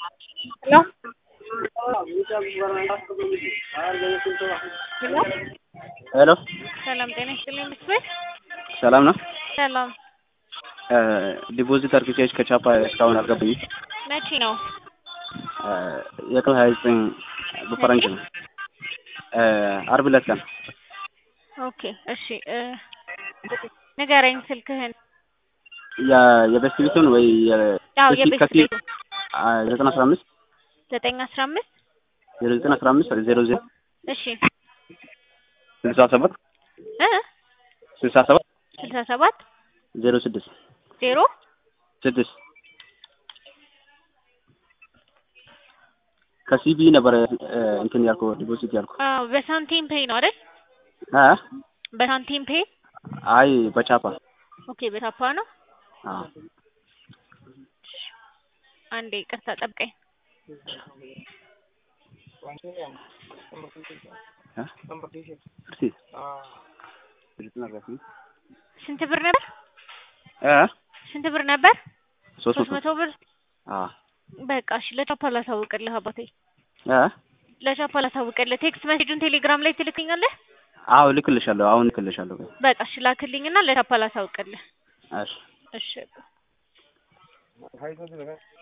Hello? ሄሎ ሰላም ጤና ይስጥልኝ ብትበል ሰላም ነው። ሰላም ዲፖዚት አርግቼ ከቻፓ እስካሁን አልገባኝም። መቼ ነው? የቀን ሀያ ዘጠኝ በፈረንጅ ነው። አርብ ዕለት ቀን ኦኬ እሺ እ ንገረኝ ስልክህን። የ- የበስት ቤቱን ወይ ያው እስኪ የቤት ከፊ- ቤቱ አ- ዘጠና አስራ አምስት ዘጠኝ አስራ አምስት ዜሮ ዘጠኝ አስራ አምስት ዜሮ ዜሮ እሺ ስልሳ ሰባት እ ስልሳ ሰባት ስልሳ ሰባት ዜሮ ስድስት ዜሮ ስድስት ከሲቢ ነበረ እ፣ እንትን ያልኩ ዲፖዚት ያልኩ አዎ በሳንቲም ፔይ ነው አይደል? አ በሳንቲም ፔይ አይ በቻፓ ኦኬ በታፓ ነው። አ አንዴ ይቅርታ ጠብቀኝ። አ እርሲ ስንት ብር ነበር? አ ስንት ብር ነበር? ሶስት ሶስት መቶ መቶ ብር አ በቃ እሺ ለቻፓ ላሳውቅልህ አባቴ አ ለቻፓ ላሳውቅልህ ቴክስት ሜሴጁን ቴሌግራም ላይ ትልክልኛለህ አዎ ልክልሻለሁ። አሁን ልክልሻለሁ። በቃ እሺ ላክልኝና ለቻፓ ላሳውቅልህ እሺ እሺ